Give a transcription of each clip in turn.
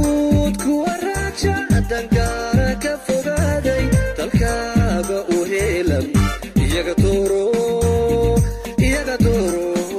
guud kuwa raaja dangaara ka fogaaday dalkaaga u heelan iyaga dooro iyaga dooro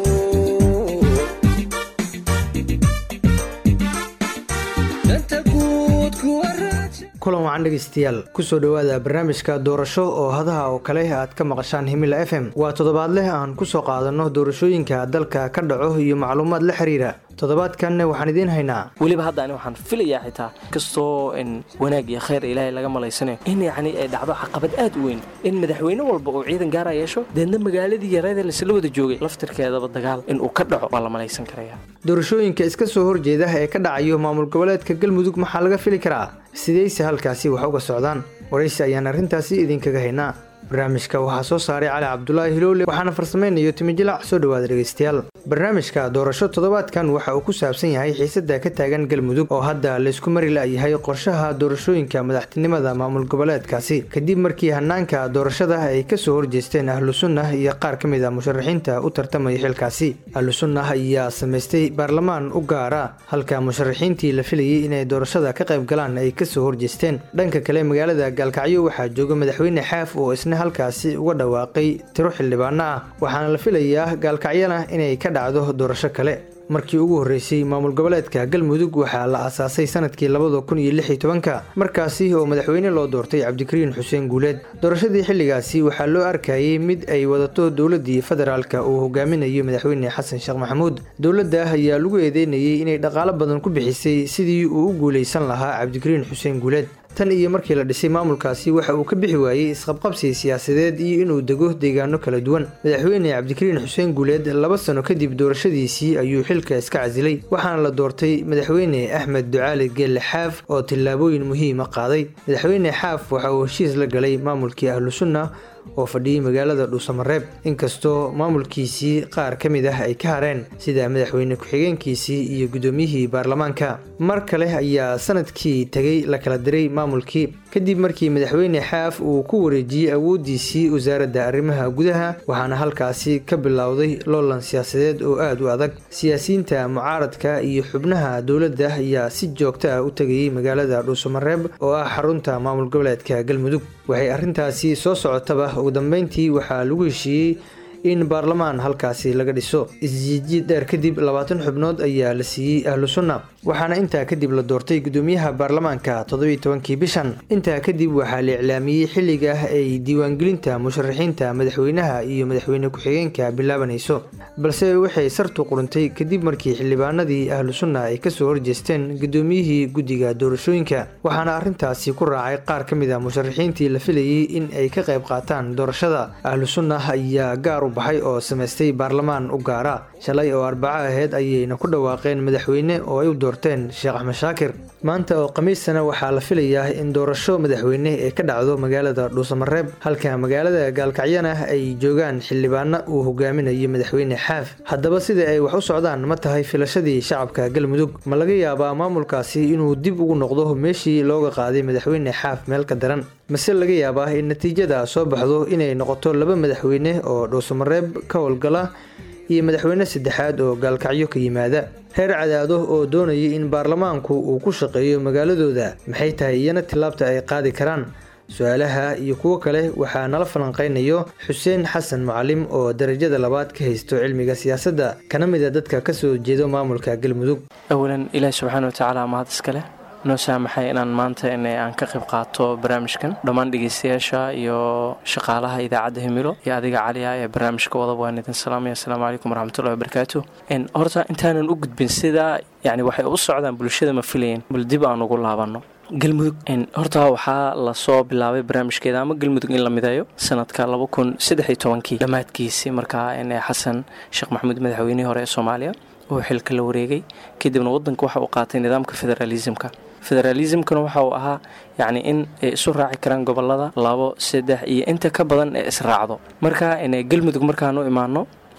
danta guud kuwa raaja kulan wacan dhegeystayaal kusoo dhowaada barnaamijka doorasho oo hadaha oo kale aad ka maqashaan himila f m waa toddobaadleh aan kusoo qaadanno doorashooyinka dalka ka dhaco iyo macluumaad la xiriira toddobaadkanna waxaan idiin haynaa weliba hadda ani waxaan filayaa xitaa kastoo in wanaag iyo khayr ilaahay laga malaysanayo in yacni ay dhacdo caqabad aad u weyn in madaxweyne walba uu ciidan gaara yeesho deedna magaaladii yareeda laisla wada joogay laftirkeedaba dagaal in uu ka dhaco waa la malaysan karaya doorashooyinka iska soo horjeeda ee ka dhacayo maamul goboleedka galmudug maxaa laga fili karaa sidayse halkaasi wax uga socdaan waraysi ayaan arrintaasi idinkaga haynaa barnaamijka waxaa soo saaray cali cabdulaahi hilowle waxaana farsamaynayo timijilac soo dhowaada dhegeystayaal barnaamijka doorasho toddobaadkan waxa uu ku saabsan yahay xiisada ka taagan galmudug oo hadda laysku mari la'yahay qorshaha doorashooyinka madaxtinimada maamul goboleedkaasi kadib markii hanaanka doorashada ay kasoo horjeesteen ahlu sunnah iyo qaar ka mid a musharaxiinta u tartamaya xilkaasi ahlu sunnah ayaa samaystay baarlamaan u gaara halka musharaxiintii la filayay inay doorashada ka qayb galaan ay kasoo horjeesteen dhanka kale magaalada gaalkacyo waxaa jooga madaxweyne xaaf oo isna halkaasi uga dhawaaqay tiro xildhibaano ah waxaana la filayaa gaalkacyana inay ka dhacdo doorasho kale markii ugu horreysay maamul goboleedka galmudug waxaa la aasaasay sanadkii labada kun iyo lix iyo tobanka markaasi oo madaxweyne loo doortay cabdikariin xuseen guuleed doorashadii xilligaasi waxaa loo arkayay mid ay wadato dowladii federaalka uu hogaaminayo madaxweyne xasan sheekh maxamuud dowladda ayaa lagu eedeynayay inay dhaqaalo badan ku bixisay sidii uu u guulaysan lahaa cabdikariin xuseen guuleed tan iyo markii la dhisay maamulkaasi waxa uu ka bixi waayey isqabqabsi siyaasadeed iyo inuu dego deegaano kala duwan madaxweyne cabdikariin xuseen guuleed laba sano kadib doorashadiisii ayuu xilka iska casilay waxaana la doortay madaxweyne axmed ducaali geelle xaaf oo tillaabooyin muhiima qaaday madaxweyne xaaf waxa uu heshiis la galay maamulkii ahlu sunna oo fadhiyey magaalada dhuusamareeb inkastoo maamulkiisii qaar ka mid ah ay ka hareen sida madaxweyne ku-xigeenkiisii iyo guddoomiyihii baarlamaanka mar kale ayaa sanadkii tegay la kala diray maamulkii kadib markii madaxweyne xaaf uu ku wareejiyey awooddiisii wasaaradda arrimaha gudaha waxaana halkaasi ka bilowday loolan siyaasadeed oo aad u adag siyaasiyiinta mucaaradka iyo xubnaha dowladda ayaa si joogto ah u tegayey magaalada dhuusamareeb oo ah xarunta maamul goboleedka galmudug waxay arrintaasi soo socotaba ugu dambeyntii waxaa lagu heshiiyey in baarlamaan halkaasi laga dhiso isjiidjiid dheer kadib labaatan xubnood ayaa la siiyey ahlu sunna waxaana intaa kadib la doortay gudoomiyaha baarlamaanka toddobiiy tobankii bishan intaa kadib waxaa la iclaamiyey xilliga ay diiwaangelinta musharaxiinta madaxweynaha iyo madaxweyne ku-xigeenka bilaabanayso balse waxay sartu quruntay kadib markii xildhibaanadii ahlu sunna ay kasoo horjeesteen gudoomiyihii guddiga doorashooyinka waxaana arrintaasi ku raacay qaar ka mid a musharaxiintii la filayey in ay ka qayb qaataan doorashada ahlu sunna ayaa gaar u baxay oo samaystay baarlamaan u gaara shalay oo arbaco aheyd ayayna ku dhawaaqeen madaxweyne oo ay u doorteen sheekh axmed shaakir maanta oo khamiistana waxaa la filayaa in doorasho madaxweyne ee ka dhacdo magaalada dhuusamareeb halka magaalada gaalkacyana ay joogaan xildhibaano uu hogaaminayo madaxweyne xaaf haddaba sida ay wax u socdaan ma tahay filashadii shacabka galmudug ma laga yaabaa maamulkaasi inuu dib ugu noqdo meeshii looga qaaday madaxweyne xaaf meel ka daran mase laga yaabaa in natiijada soo baxdo inay noqoto laba madaxweyne oo dhuusamareeb ka howlgala iyo madaxweyne saddexaad oo gaalkacyo ka yimaada reer cadaado oo doonayay in baarlamaanku uu ku shaqeeyo magaaladooda maxay tahay iyana tillaabta ay qaadi karaan su-aalaha iyo kuwo kale waxaa nala falanqaynayo xuseen xasan mucalim oo darajada labaad ka haysto cilmiga siyaasadda kana mid a dadka kasoo jeedo maamulka galmudug awalan ilaahi subxaana watacaala mahad iskale noo saamaxay inaan maanta in aan ka qayb qaato barnaamijkan dhammaan dhegeystayaasha iyo shaqaalaha idaacadda himilo iyo adiga caliya ee barnaamijka wadaba waan idin salaamaya asalaamu calaykum waraxmatullahi wabarakaatu horta intaanan u gudbin sidaa yani waxay u socdaan bulshada ma filayen bal dib aan ugu laabanno galmudug horta waxaa lasoo bilaabay barnaamijkeeda ama galmudug in la mideeyo sanadka laba kun saddexiyo tobankii dhammaadkiisii markaa xasan sheekh maxamuud madaxweynihii hore ee soomaaliya oo xilka la wareegay kadibna wadanka waxa uu qaatay nidaamka federaalismka federaalismkana waxa uu ahaa yacni in ay isu raaci karaan gobolada labo saddex iyo inta ka badan ee israacdo marka galmudug markaan u imaano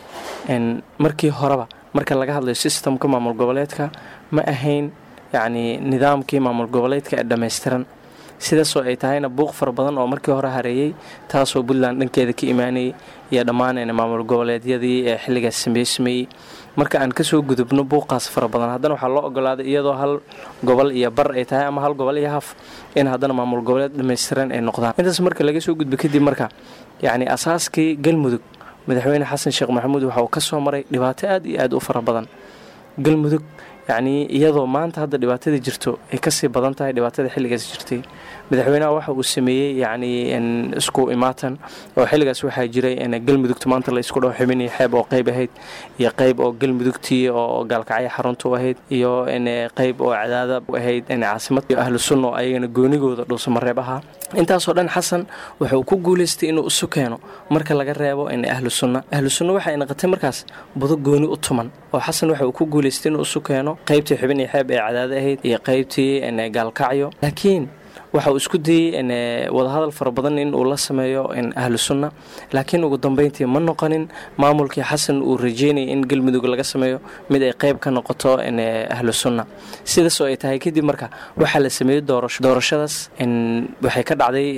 markii horeba marka laga hadlayo systemka maamul goboleedka ma ahayn yacni nidaamkii maamul goboleedka ee dhammaystiran sidaasoo ay tahayna buuq fara badan oo markii hore hareeyey taasoo puntland dhankeeda ka imaanayay iyo dhammaan maamul goboleedyadii ee xilligaas sameysmayey marka aan kasoo gudubno buuqaas fara badan haddana waxaa loo ogolaaday iyadoo hal gobol iyo bar ay tahay ama hal gobol iyo haf in haddana maamul goboleed dhammaystiran ay noqdaan intaas marka laga soo gudbo kadib marka yacni asaaskii galmudug madaxweyne xasan sheekh maxamuud waxa uu ka soo maray dhibaato aad iyo aad u fara badan galmudug yacnii iyadoo maanta hadda dhibaatada jirto ay kasii badan tahay dhibaatada xilligaas jirtay madaxweynaha waxa uu sameeyey yacnii isku imaatan oo xilligaas waxaa jiray galmudugta maanta la isku dhaho xubinii xeeb oo qeyb ahayd iyo qeyb oo galmudugtii oo gaalkacyo xarunta u ahayd iyo qeyb oo cadaada u ahayd caasimad iyo ahlu sunna oo ayagana goonigooda dhuusamareeb ahaa intaasoo dhan xasan wuxuu ku guulaystay inuu isu keeno marka laga reebo ahlu sunna ahlu sunna waxay naqatay markaas budo gooni u tuman oo xasan waxa uu ku guulaystay inuu isu keeno qaybtii xubin iyo xeeb ee cadaada ahayd iyo qaybtii gaalkacyo laakiin waxa uu isku dayey wadahadal fara badan in uu la sameeyo ahlu sunna laakiin ugu dambeyntii ma noqonin maamulkii xasan uu rajeynayay in galmudug laga sameeyo mid ay qayb ka noqoto ahlu sunna sidaas oo ay tahay kadib marka waxaa la sameeyey doorasho doorashadaas waxay ka dhacday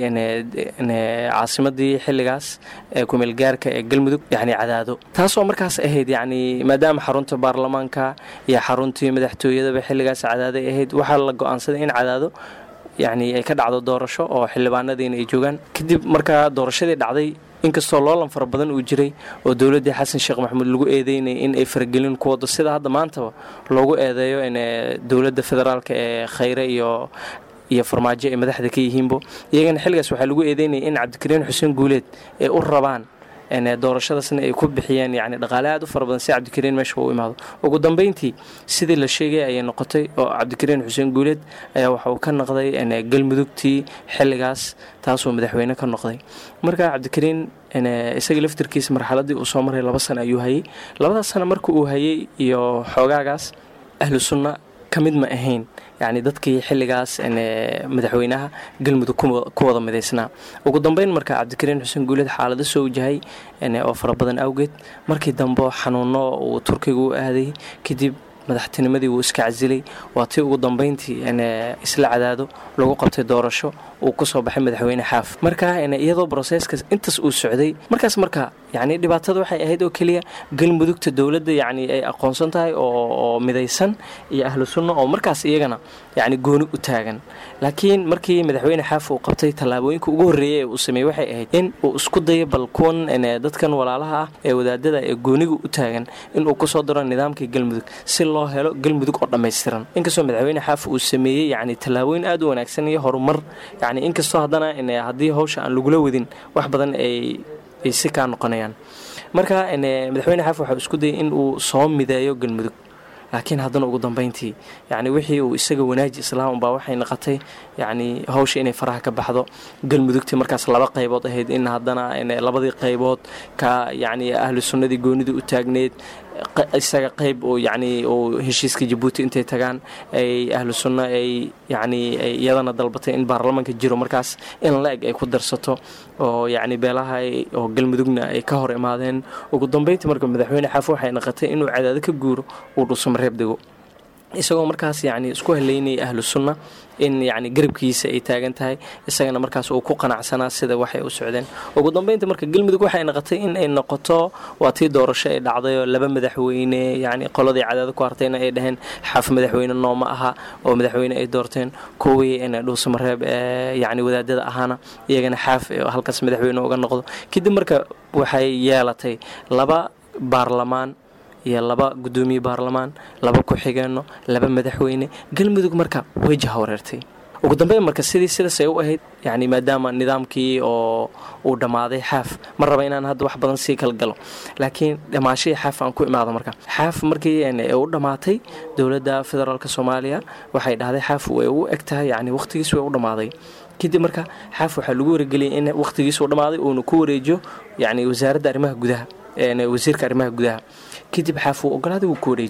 caasimadii xilligaas ee kumeelgaarka ee galmudug yacni cadaado taasoo markaas ahayd yacni maadaama xarunta baarlamaanka iyo xaruntii madaxtooyadaba xilligaas cadaaday ahayd waxaa la go-aansaday in cadaado yacni ay ka dhacdo doorasho oo xildhibaanadiina ay joogaan kadib markaa doorashadii dhacday inkastoo loolan fara badan uu jiray oo dowladdii xasan sheekh maxamuud lagu eedeynayay in ay faragelin ku wado sida hadda maantaba loogu eedeeyo in dowladda federaalka ee khayre iyo iyo farmaajo ay madaxda ka yihiinbo iyagana xilligaas waxaa lagu eedeynayay in cabdikariin xuseen guuleed ay u rabaan doorashadaasna ay ku bixiyeen yani dhaqaale aad u fara badan si cabdikariin meesha uu imaado ugu dambeyntii sidii la sheegay ayay noqotay oo cabdikariin xuseen guuleed ayaa waxa uu ka noqday galmudugtii xilligaas taasuu madaxweyne ka noqday marka cabdikariin isaga laftirkiisa marxaladii uu soo maray laba sano ayuu hayey labadaas sano marka uu hayey iyo xoogaagaas ahlu sunna ka mid ma ahayn yacni dadkii xilligaas madaxweynaha galmudug ku wada midaysnaa ugu dambeyn marka cabdikariin xuseen guuleed xaalado soo wajahay oo fara badan awgeed markii dambe xanuuno uu turkiga u aaday kadib madaxtinimadii wuu iska casilay waa tii ugu dambeyntii isla cadaado lagu qabtay doorasho uu kusoo baxay madaxweyne xaaf marka iyadoo broseska intaas uu socday markaas marka yani dhibaatada waxay ahayd oo keliya galmudugta dowladda yani ay aqoonsan tahay oo midaysan iyo ahlu sunna oo markaas iyagana yani gooni u taagan laakiin markii madaxweyne xaaf uu qabtay tallaabooyinka ugu horreeyay ee uu sameeyey waxay ahayd in uu isku dayo bal kuwan dadkan walaalaha ah ee wadaadada ee gooniga u taagan inuu kusoo daro nidaamkii galmudug si loo helo galmudug oo dhammaystiran inkastoo madaxweyne xaaf uu sameeyey yani tallaabooyin aad u wanaagsan iyo horumar yani inkastoo haddana haddii hawsha aan lagula wadin wax badan ay ay si kaa noqonayaan marka madaxweyne xaaf waxau isku dayay in uu soo mideeyo galmudug laakiin haddana ugu dambeyntii yani wixii uu isaga wanaaji islaam unbaa waxay noqotay yani hawsha inay faraha ka baxdo galmudugtii markaas laba qaybood ahayd in haddana labadii qaybood ka yani ahlu sunnadii goonidii u taagneed isaga qayb oo yani oo heshiiska jabuuti intay tagaan ay ahlu sunna ay yani iyadana dalbatay in baarlamaanka jiro markaas in la eg ay ku darsato oo yani beelaha oo galmudugna ay ka hor imaadeen ugu dambeyntii marka madaxweyne xaaf waxay naqatay inuu cadaado ka guuro uu dhuusamareeb dego isagoo markaas yani isku haleynayay ahlu sunna in yani garabkiisa ay taagan tahay isagana markaas uu ku qanacsanaa sida waxay u socdeen ugu dambeynta marka galmudug waxay noqotay in ay noqoto waa tii doorasho ay dhacday oo laba madaxweyne yani qoladii cadaado ku hartayna ay dhaheen xaaf madaxweyne nooma aha oo madaxweyne ay doorteen kuwii dhuusamareeb yani wadaadada ahaana iyagana xaaf halkaas madaxweyne uga noqdo kadib marka waxay yeelatay laba baarlamaan iyo laba gudoomiye baarlamaan laba ku-xigeenno laba madaxweyne galmudug marka way jahawareertay ugu dambeyn marka sidii sidaas ay u ahayd yani maadaama nidaamkii oo uu dhammaaday xaaf ma raba inaan hadda wax badan sii kala galo laakiin dhammaashihii xaaf aan ku imaado marka xaaf markii u dhammaatay dowladda federaalk soomaaliya waxay dhahday xaaf way u eg tahay yani wakhtigiis way u dhammaaday kadib marka xaaf waxaa lagu wargeliyay in wakhtigiis uu dhammaaday uuna ku wareejiyo yani wasaaradda arrimaha gudaha wasiirka arrimaha gudaha kadib xaaf wuu ogolaaday wuu ku wareejiyey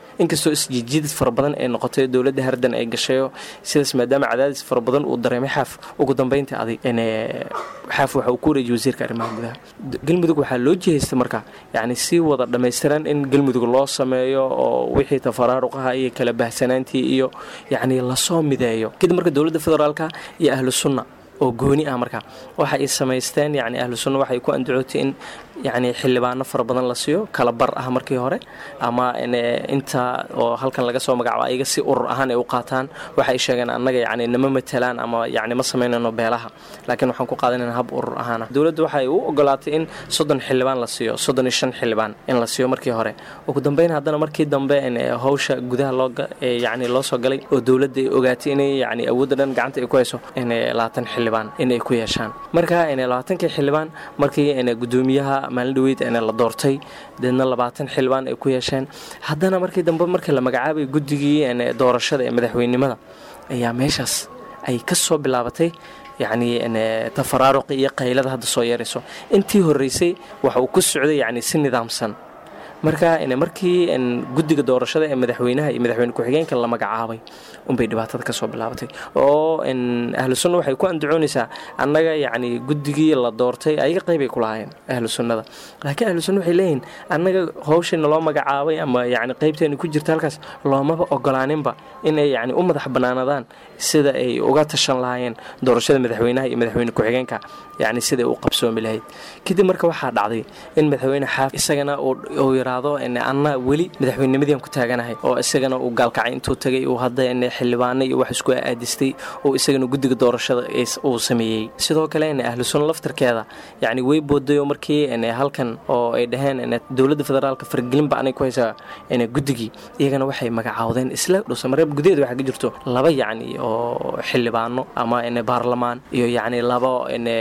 inkastoo isjijiidad fara badan ay noqotay dowladda hardan ay gashayo sidaas maadaama cadaadis fara badan uu dareemay xaaf ugu dambeyntii adig xaaf waxa uu ku wareejiyey wasiirka arrimaha gudaha galmudug waxaa loo jihaystay marka yacni si wada dhammaystiran in galmudug loo sameeyo oo wixii tafaraaruqaha iyo kala bahsanaantii iyo yacni lasoo mideeyo kadib marka dowladda federaalka iyo ahlu sunna oo gooni ah marka waxa ay samaysteen yani ahlu sunna waxay ku andacootay in yani xildhibaano fara badan la siiyo kala bar ah markii hore ama inta oo halkan laga soo magacaabo ayaga si urur ahaan ay u qaataan waxay sheegeen annaga yani nama matelaan ama yani ma samaynayno beelaha laakiin waxaan ku qaadanayna hab urur ahaana dowladdu waxay u ogolaatay in soddon xildhibaan la siiyo soddon iyo shan xildhibaan in la siiyo markii hore ugu dambeyn haddana markii dambe hawsha gudaha loo yani loo soo galay oo dowladda ay ogaatay inay yani awoodda dhan gacanta ay ku hayso in labaatan xildhibaan inay ku yeeshaan marka labaatankii xildhibaan markii gudoomiyaha maalin dhaweyd la doortay deedna labaatan xildhibaan ay ku yeesheen haddana markii dambe markii la magacaabay guddigii doorashada ee madaxweynenimada ayaa meeshaas ay ka soo bilaabatay yacni tafaraaruqi iyo qaylada hadda soo yeerayso intii horreysay waxa uu ku socday yacni si nidaamsan marka markii guddiga doorashada ee madaxweynaha iyo madaxweyne ku-xigeenka la magacaabay unbay dhibaatada kasoo bilaabatay oo ahlu sunna waxay ku andacoonaysaa annaga yacni guddigii la doortay ayaga qeybay ku lahaayeen ahlu sunnada laakiin ahlu sunna waxay leeyihin annaga hawshayna loo magacaabay ama yacni qeybteena ku jirta halkaas loomaba ogolaaninba inay yacni u madax bannaanadaan sida ay uga tashan lahaayeen doorashada madaxweynaha iyo madaxweyne ku-xigeenka yacni siday u qabsoomi lahayd kadib marka waxaa dhacday in madaxweyne xaaf isagana uu yiraahdo anna weli madaxweynenimadiian ku taaganahay oo isagana uu gaalkacay intuu tagay uu hadda xildhibaano iyo wax isku aadistay oo isagana guddiga doorashada uu sameeyey sidoo kale ahlu sunna laftarkeeda yacni way boodayoo markii halkan oo ay dhaheen dowladda federaalka fargelinba anay ku haysaa guddigii iyagana waxay magacaawdeen isla dhusamareeb gudaheeda waxaa ka jirto laba yacni oo xildhibaano ama baarlamaan iyo yacni laba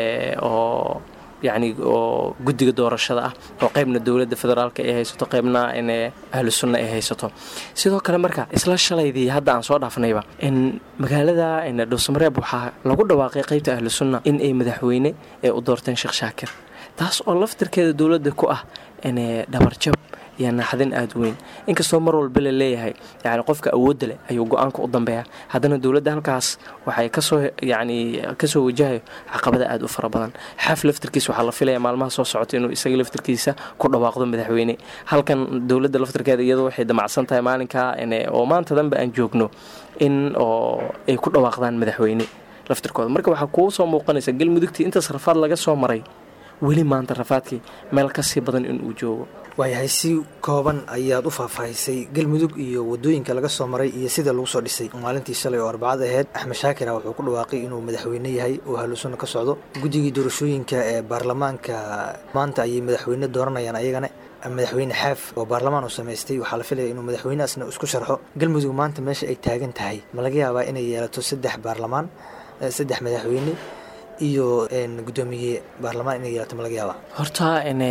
oo yacni oo guddiga doorashada ah oo qaybna dowladda federaalka ay haysato qaybna ahlu sunna ay haysato sidoo kale marka isla shalaydii hadda aan soo dhaafnayba in magaalada dhuusamareeb waxaa lagu dhawaaqay qaybta ahlu sunna in ay madaxweyne ee u doorteen sheekh shaakir taas oo laftirkeeda dowladda ku ah dhabarjab iyo naxdin aada weyn inkastoo mar walba la leeyahay yani qofka awoodda leh ayuu go-aanka u dambeeya haddana dowladda halkaas waxay kasoo yani kasoo wajahayo caqabada aada u fara badan xaaf laftirkiisa waxaa la filaya maalmaha soo socota inuu isaga laftirkiisa ku dhawaaqdo madaxweyne halkan dowladda laftirkeeda iyadoo waxay damacsan tahay maalinkaa oo maanta danba aan joogno in oo ay ku dhawaaqdaan madaxweyne laftirkooda marka waxaa kuu soo muuqanaysa galmudugtii intaas rafaad laga soo maray weli maanta rafaadkii meel kasii badan inuu joogo waayahay si kooban ayaad u faahfaahisay galmudug iyo wadooyinka laga soo maray iyo sida lagu soo dhisay maalintii shalay oo arbacad aheyd axmed shaakira wuxuu ku dhawaaqay inuu madaxweyne yahay oo haluusuna ka socdo guddigii doorashooyinka ee baarlamaanka maanta ayay madaxweyne dooranayaan ayagana madaxweyne xaaf oo baarlamaan uu samaystay waxaa la filaya inuu madaxweynehaasna isku sharxo galmudug maanta meesha ay taagan tahay ma laga yaabaa inay yeelato saddex baarlamaan saddex madaxweyne iyo gudoomiye baarlamaan inay yeelato ma laga yaabaa horta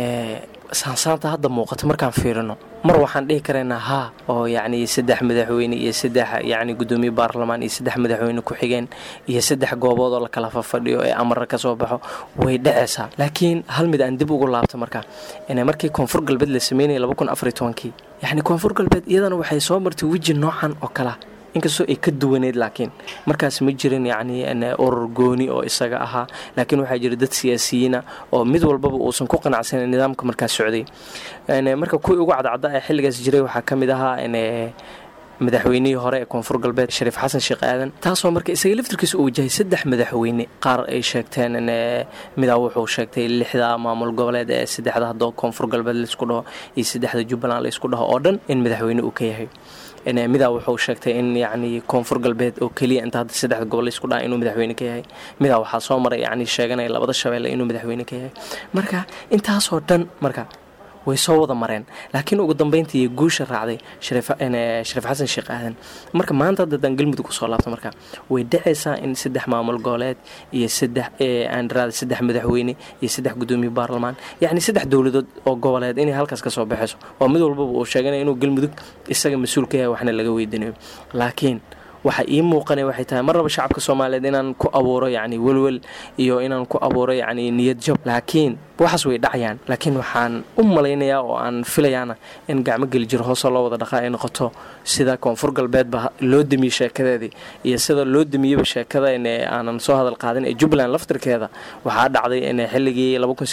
saansaanta hadda muuqata markaan fiirino mar waxaan dhihi karaynaa haa oo yacni saddex madaxweyne iyo saddex yacni gudoomiye baarlamaan iyo saddex madaxweyne ku-xigeen iyo saddex goobood oo la kala fafadhiyo ee amara ka soo baxo way dhacaysaa laakiin hal mid aan dib ugu laabto marka markii koonfur galbeed la sameynayay laba kun afariy tobankii yacni koonfur galbeed iyadana waxay soo martay weji noocan oo kalea inkastoo ay ka duwaneyd laakiin markaas ma jirin yacni urur gooni oo isaga ahaa laakiin waxaa jira dad siyaasiyiina oo mid walbaba uusan ku qanacsanan nidaamka markaas socday marka kuwii ugu cadcadda ee xilligaas jiray waxaa ka mid ahaa madaxweynihii hore ee koonfur galbeed shariif xasan sheekh aadan taasoo marka isaga laftirkiisa uu wajahay saddex madaxweyne qaar ay sheegteen midaa wuxuu sheegtay lixda maamul goboleed ee saddexda hadoo koonfur galbeed laysku dhaho iyo saddexda jubbaland laysku dhaho oo dhan in madaxweyne uu ka yahay midaa wuxuu sheegtay in yacni koonfur galbeed oo keliya inta hadda saddexda gobol laysku dhaha inuu madaxweyne ka yahay midaa waxaa soo maray yacni sheeganaya labada shabeelle inuu madaxweyne ka yahay marka intaasoo dhan marka way soo wada mareen laakiin ugu dambeyntii guusha raacday shariif xasan sheekh aadan marka maanta haddadaan galmudug usoo laabto marka way dhacaysaa in saddex maamul goboleed iyo saddex aandraada saddex madaxweyne iyo saddex gudoomiye baarlamaan yacni saddex dowladood oo goboleed inay halkaas ka soo baxayso oo mid walbaba uu sheeganaya inuu galmudug isaga mas-uul ka yahay waxna laga weydinayo laakiin waxa ii muuqanaya waxay tahay mar raba shacabka soomaaliyeed inaan ku abuuro yacni welwel iyo inaan ku abuuro yacni niyad jab laakiin waxaas way dhacayaan laakiin waxaan u malaynayaa oo aan filayaana in gacmo geli jiro hoosoo loo wada dhaqaa ay noqoto sida koonfur galbeedba loo demiye sheekadeedii iyo sida loo demiyeba sheekada in aanan soo hadal qaadin ee jubbaland laftirkeeda waxaa dhacday in xilligii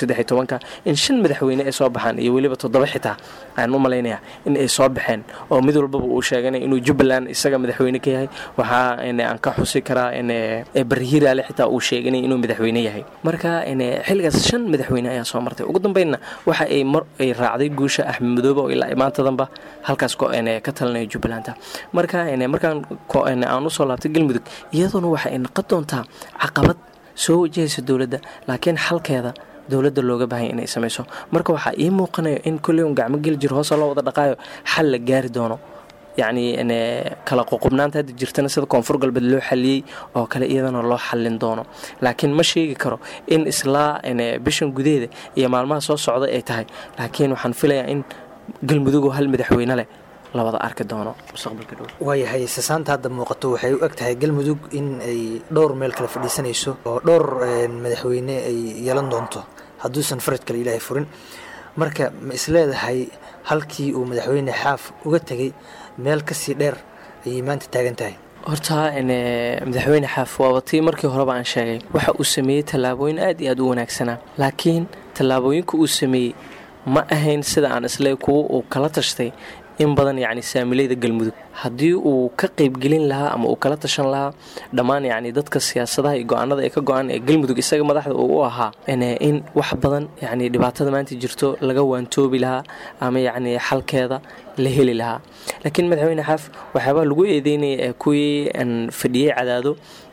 in shan madaxweyne ay soo baxaan iyo weliba toddoba xitaa ayaan u malaynayaa in ay soo baxeen oo mid walbaba uu sheeganay inuu jubbaland isaga madaxweyne ka yahay waxaa aan ka xusi karaa barhiraale xitaa uu sheeganay inuu madaxweyne yahay marka xilligaas shan madaxweyne ayaa soo martay ugu dambeynna waxa ay mar ay raacday guusha axmed madoobe oo ilaa maantadanba halkaas ka talinaya jubbalanda marka markaan aan usoo laabtay galmudug iyadoona waxa ay noqon doontaa caqabad soo wajahaysa dowladda laakiin xalkeeda dowladda looga baahanya inay samayso marka waxaa ii muuqanayo in kolley un gacmo geli jiro hoosa loo wada dhaqaayo xal la gaari doono yacni kala qoqobnaanta hadda jirtana sida koonfur galbeed loo xaliyey oo kale iyadana loo xallin doono laakiin ma sheegi karo in islaa bishan gudaheeda iyo maalmaha soo socda ay tahay laakiin waxaan filayaa in galmudugoo hal madaxweyne leh lawada arki doono mustaqbalka dhow waayahay sasaanta hadda muuqato waxay u eg tahay galmudug in ay dhowr meel kale fadhiisanayso oo dhowr madaxweyne ay yeelan doonto hadduusan faraj kale ilaahay furin marka ma isleedahay halkii uu madaxweyne xaaf uga tegey meel kasii dheer ayay maanta taagan tahay horta madaxweyne xaaf waaba tii markii horeba aan sheegay waxa uu sameeyey tallaabooyin aad iyo aad u wanaagsanaa laakiin tallaabooyinka uu sameeyey ma ahayn sida aan isle kuwa uu kala tashtay in badan yacni saamilayda galmudug haddii uu ka qaybgelin lahaa ama uu kala tashan lahaa dhammaan yacni dadka siyaasadaha iyo go-aanada ee ka go-an ee galmudug isaga madaxda uu u ahaa in wax badan yacni dhibaatada maanta jirto laga waantoobi lahaa ama yacni xalkeeda la heli lahaa laakiin madaxweyne xaaf waxyaabaa lagu eedeynaya ee kuwii fadhiyey cadaado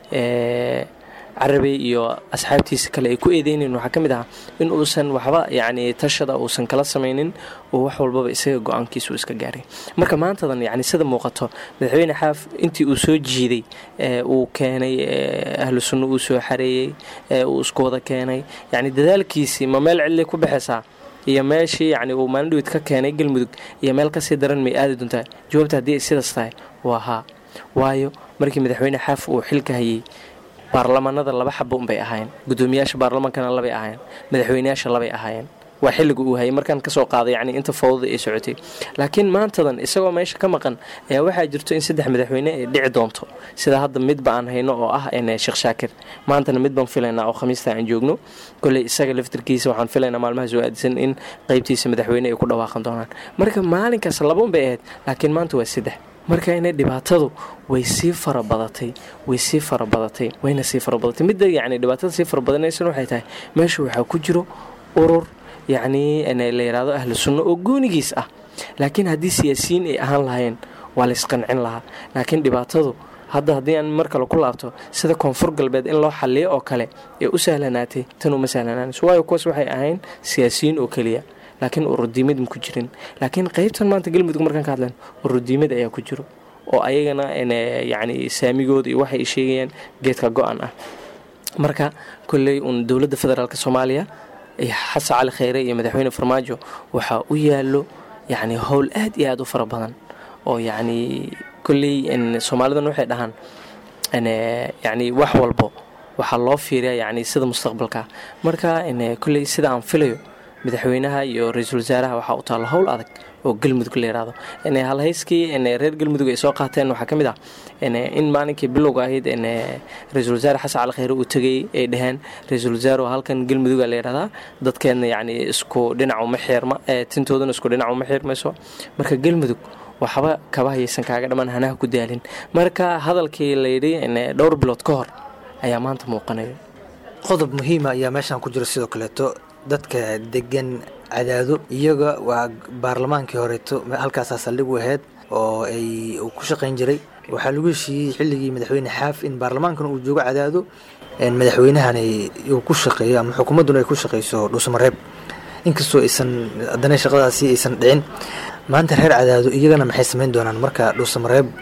carabey iyo asxaabtiisa kale ay ku eedeynayn waxaa ka mid ahaa in uusan waxba yacni tashada uusan kala samaynin oo wax walbaba isaga go-aankiisa uu iska gaaray marka maantadan yacni sida muuqato madaxweyne xaaf intii uu soo jiiday uu keenay ahlu sunno uu soo xareeyey uu isku wada keenay yacni dadaalkiisii ma meel cidlay ku baxaysaa iyo meeshii yacni uu maalin dhawid ka keenay galmudug iyo meel kasii daran may aadi doontaa jawaabta haddii ay sidaas tahay waa haa waayo markii madaxweyne xaaf uu xilka hayey baarlamaanada laba xabo unbay ahaayeen gudoomiyaasha baarlamaankana labay ahaayeen madaxweyneyaasha labay ahaayeen waa xilliga uu hayay markaan kasoo qaaday yacni inta fawdada ay socotay laakiin maantadan isagoo meesha ka maqan ayaa waxaa jirto in saddex madaxweyne ay dhici doonto sida hadda midba aan hayno oo ah sheekh shaakir maantana mid baan filaynaa oo khamiista aan joogno koley isaga laftirkiisa waxaan filaynaa maalmaha soo aadisan in qeybtiisa madaxweyne ay ku dhawaaqan doonaan marka maalinkaas labaun bay ahayd laakiin maanta waa saddex marka inay dhibaatadu way sii farabadatay way sii farabadatay wayna sii farabadatay midda yacni dhibaatada sii farabadanaysan waxay tahay meesha waxaa ku jiro urur yacnii la yidhaahdo ahlu sunno oo goonigiis ah laakiin haddii siyaasiyiin ay ahaan lahayn waa laysqancin lahaa laakiin dhibaatadu hadda haddii aan mar kale ku laabto sida koonfur galbeed in loo xaliyo oo kale ee u sahlanaatay tan uma sahlanaanayso waayo kuwaas waxay ahayn siyaasiyiin oo keliya laakiin urudiimad ma ku jirin laakiin qeybtan maanta galmudug markaan ka hadlan urudiimad ayaa ku jiro oo ayagana yacni saamigooda iyo waxay sheegayaan geedka go-an ah marka kolley uun dowladda federaalk soomaaliya xasan cali kheyre iyo madaxweyne farmaajo waxaa u yaallo yacni howl aad iyo aad u fara badan oo yacni kolley soomaalidan waxay dhahaan yacni wax walbo waxaa loo fiiriyaa yacni sida mustaqbalka marka kolley sida aan filayo madaxweynaha iyo ra-iisul wasaaraha waxaa u taalla howl adag oo galmudug la yidhaahdo halhayskii reer galmudug ay soo qaateen waxaa ka mid ah in maalinkii bilowga ahayd ra-iisul wasaare xasan cali kheyre uu tegay ay dhaheen ra-iisul wasaare halkan galmuduga la yidhahdaa dadkeedna yacni isku dhinac uma xiirma tintoodana isku dhinac uma xiirmayso marka galmudug waxba kaba hayaysan kaaga dhammaan hanaha ku daalin marka hadalkii layidhi dhowr bilood ka hor ayaa maanta muuqanaya qodob muhiima ayaa meeshan ku jira sidoo kaleeto dadka degan cadaado iyaga waa baarlamaankii horeeto halkaasaa saldhig u ahayd oo ay ku shaqayn jiray waxaa lagu heshiiyey xilligii madaxweyne xaaf in baarlamaankan uu joogo cadaado madaxweynahan uu ku shaqeeyo ama xukuumadduna ay ku shaqeyso dhuusamareeb inkastoo aysan haddana shaqadaasi aysan dhicin maanta reer cadaado iyagana maxay samayn doonaan marka dhuusamareeb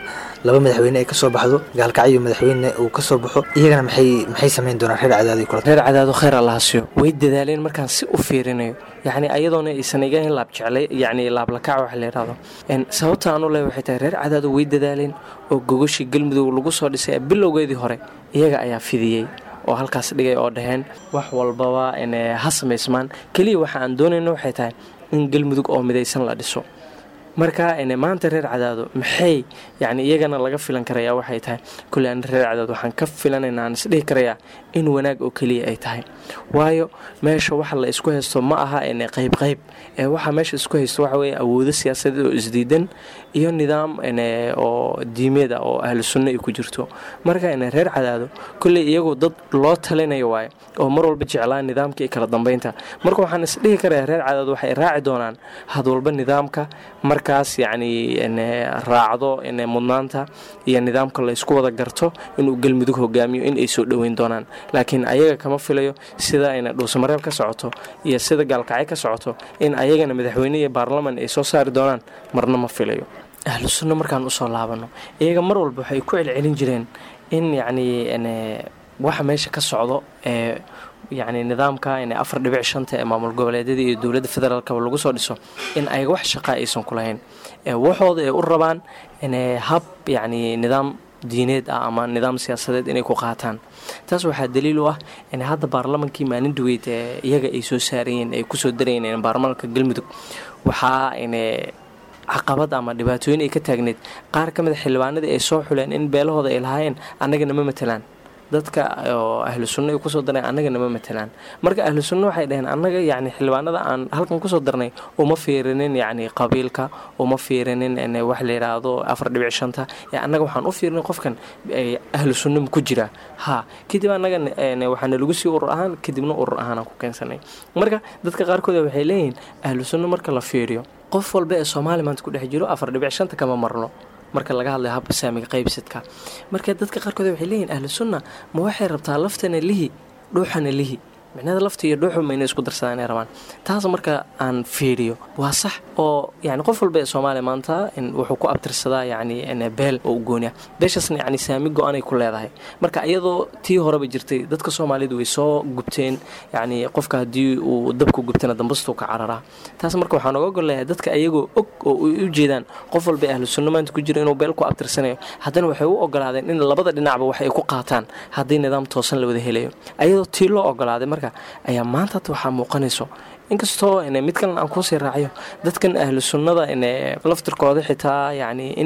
laba madaxweyne ay kasoo baxdo gaalkacyo madaxweyne uu kasoo baxo iyagana maxay maxay samayn doonaan reer cadaadi kula reer cadaado khayr allaha siiyo way dadaaleen markaan si u fiirinayo yacni ayadoona aysan iga in laab jeclay yacni laablakac waxa la yidhahdo En, sababta aan u leeyahay waxay tahay reer cadaado way dadaaleen oo gogoshii galmudug lagu soo dhisay bilowgeedii hore iyaga ayaa fidiyey oo halkaas dhigay oo dhaheen wax walbaba en, eh, ha samaysmaan keliya waxa aan doonayno waxay tahay in galmudug oo midaysan la dhiso marka en, maanta reer cadaado maxay yani iyagana laga filan karayaa waxay tahay kuley an reer cadaado waxaan ka filanayna aan isdhihi karayaa in wanaag oo keliya ay tahay waayo meesha waxa la isku haysto ma aha en, qayb qayb ee waxa meesha isku haysto waxa weeye awoodo siyaasadeed oo isdiidan iyo nidaam en, oo diimeed ah oo ahlu sunno ay ku jirto marka en, reer cadaado kuley iyagu dad loo talinayo waaye oo mar walba jeclaa nidaamka iyo kala dambeynta marka waxaan isdhihi karayaa reer cadaado waxay raaci doonaan had walba nidaamka markaas yacni en, raacdo en, mudnaanta iyo nidaamka la isku wada garto inuu galmudug hogaamiyo in ay soo dhoweyn doonaan laakiin ayaga kama filayo sida ayna dhuusamareeb ka socoto iyo sida gaalkacyo ka socoto in ayagana madaxweyne iyo baarlaman ay soo saari doonaan marna ma filayo ahlu sunno markaan usoo laabano iyaga mar walba waxay ku celcelin jireen in yacni en, waxa meesha ka socdo ee yacni nidaamka in afar dhibic shanta ee maamul goboleedyada iyo dowladda federaalkaba lagu soo dhiso in ayaga wax shaqa aysan ku lahayn ee waxooda ay u rabaan in hab yacni nidaam diineed ah ama nidaam siyaasadeed inay ku qaataan taas waxaa daliil u ah in hadda baarlamankii maalin dhaweyd ee iyaga ay soo saarayeen ay kusoo darayeen baarlamaanka galmudug waxaa in caqabad ama dhibaatooyin ay ka taagneed qaar ka mid a xildhibaanadii ay soo xuleen in beelahooda ay lahaayeen annagana ma matelaan dadka oo ahlu sunno ay kusoo dareen annagana ma matelaan marka ahlu sunno waxay dhaheen annaga yacni xildhibaanada aan halkan kusoo darnay uma fiirinin yacni qabiilka uma fiirinin n wax la yidhaahdo afar dhibic shanta ee annaga waxaan u fiirinay qofkan ahlu sunno ma ku jira ha kadib annaga waxaana lagu sii urur ahaan kadibna urur ahaanaan ku keensanay marka dadka qaarkood waxay leeyihiin ahlu sunno marka la fiiriyo qof walba ee soomaaliya maanta ku dhex jiro afar dhibic shanta kama marno marka laga hadlayo habka saamiga qaybsadka marka dadka qaarkood waxay leeyihin ahlu sunna ma waxay rabtaa laftana lihi dhuuxana lihi micnada lafta iyo dhuuxu mayna isku darsadaan inay rabaan taas marka aan fiiriyo waa sax oo yani qof walba ee soomaaliya maanta wuxuu ku abtirsadaa yani beel oo u gooniya beeshaasna yani saami go-anay ku leedahay marka iyadoo tii horeba jirtay dadka soomaalidu way soo gubteen yani qofka haddii uu dabku gubtana dambastuu ka cararaa taas marka waxaan oga golleeyahay dadka ayagoo og oo u jeedaan qof walba ahlu sunno maanta ku jira inuu beel ku abtirsanayo haddana waxay u ogolaadeen in labada dhinacba wax ay ku qaataan haddii nidaam toosan la wada helayo ayadoo tii loo ogolaaday marka ayaa maanta hadda waxaa muuqanayso inkastoo mid kalena aan kuusii raaciyo dadkan ahlu sunnada laftirkooda xitaa yani in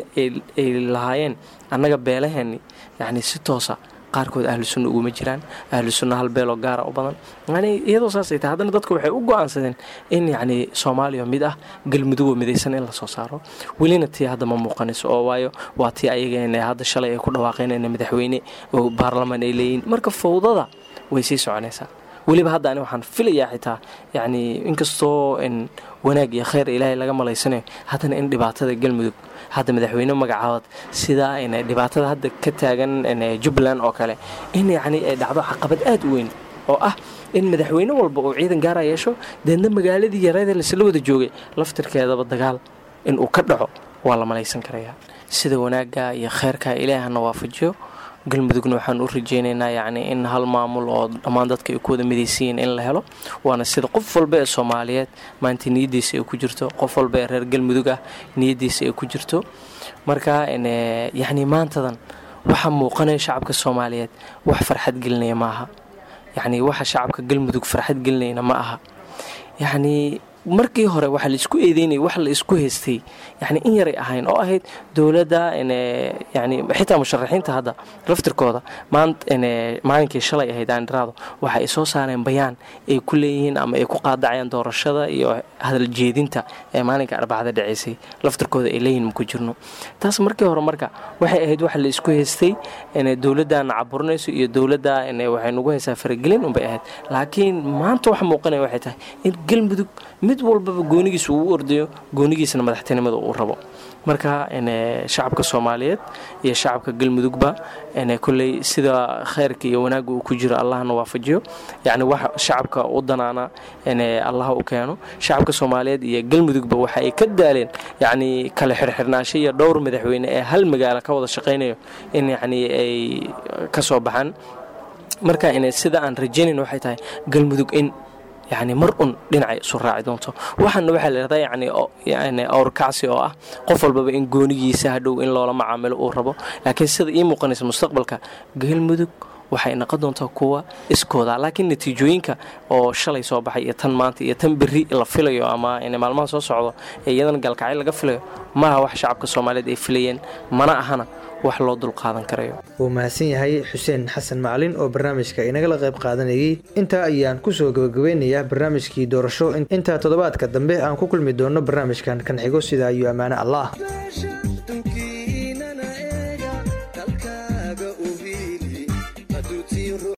ay lahaayeen annaga beelaheeni yani si toosa qaarkood ahlu sunna uguma jiraan ahlu sunna hal beeloo gaara u badan yani iyadoo saasay tahay haddana dadku waxay u go-aansadeen in yacni soomaaliya mid ah galmudugoo midaysan in lasoo saaro welina tii hadda ma muuqanayso oo waayo waa tii ayaga hadda shalay ay ku dhawaaqeen madaxweyne oo baarlamaan ay leeyihin marka fawdada way sii soconaysaa weliba hadda ani waxaan filayaa xitaa yacni inkastoo in wanaag iyo khayr ilaahay laga malaysanayo haddana in dhibaatada galmudug hadda madaxweyne magacaabad sidaa in dhibaatada hadda ka taagan jubbaland oo kale in yacni ay dhacdo caqabad aad u weyn oo ah in madaxweyne walba uu ciidan gaara yeesho deedna magaaladii yareeda laisla wada joogay laftirkeedaba dagaal in uu ka dhaco waa la malaysan karayaa sida wanaagga iyo khayrka ilaahana waafajiyo galmudugna waxaan u rajeynaynaa yacni in hal maamul oo dhammaan dadka ay ku wada midaysiyiin in la helo waana sida qof walba ee soomaaliyeed maanta niyaddiisa ay ku jirto qof walba ee reer galmudug ah niyaddiisa ay ku jirto marka yacni maantadan waxaa muuqanaya shacabka soomaaliyeed wax farxad gelinaya ma aha yacni waxa shacabka galmudug farxad gelinayna ma aha yacni markii hore waxaa la isku eedeynaya wax la isku haystay yani in yaray ahayn oo ahayd dowladda yani xitaa musharaxiinta hadda laftirkooda maalinkii shalay ahayd aandhiraado waxa ay soo saareen bayaan ay ku leeyihiin ama ay ku qaadacayaan doorashada iyo hadal jeedinta ee maalinka arbacada dhaceysay laftirkooda ay leeyihin maku jirno taas markii hore marka waxay ahayd wax la isku haystay dowladdaana caburinayso iyo dowladda waxay nagu haysaa faragelin unbay ahayd laakiin maanta wax muuqanaya waxay tahay in galmudug mid walbaba goonigiisa uu u ordayo goonigiisana madaxtinimada uu rabo marka shacabka soomaaliyeed iyo shacabka galmudugba kolley sida khayrka iyo wanaagga uu ku jiro allahna waafajiyo yacni wax shacabka u danaana allah u keeno shacabka soomaaliyeed iyo galmudugba waxa ay ka daaleen yacni kale xirxirnaasho iyo dhowr madaxweyne ee hal magaalo ka wada shaqaynayo in yacni ay ka soo baxaan marka sida aan rajaynayn waxay tahay galmudug in yani mar un dhinacay isu raaci doonto waxaana waxaa la yidhahdaa yani awrkacsi oo ah qof walbaba in goonigiisa hadhow in loola macaamilo uu rabo laakiin sida ii muuqanaysa mustaqbalka galmudug waxay noqon doontaa kuwa iskooda laakiin natiijooyinka oo shalay soo baxay iyo tan maanta iyo tan berri la filayo ama maalmaha soo socdo ee iyadana gaalkacyo laga filayo maaha wax shacabka soomaaliyeed ay filayeen mana ahana wax loo dulqaadan karayo wuu mahadsan yahay xuseen xasan macalin oo barnaamijka inagala qayb qaadanayay intaa ayaan kusoo gabagabeynayaa barnaamijkii doorasho intaa toddobaadka dambe aan ku kulmi doono barnaamijkan kan xigo sidaa iyo ammaane allah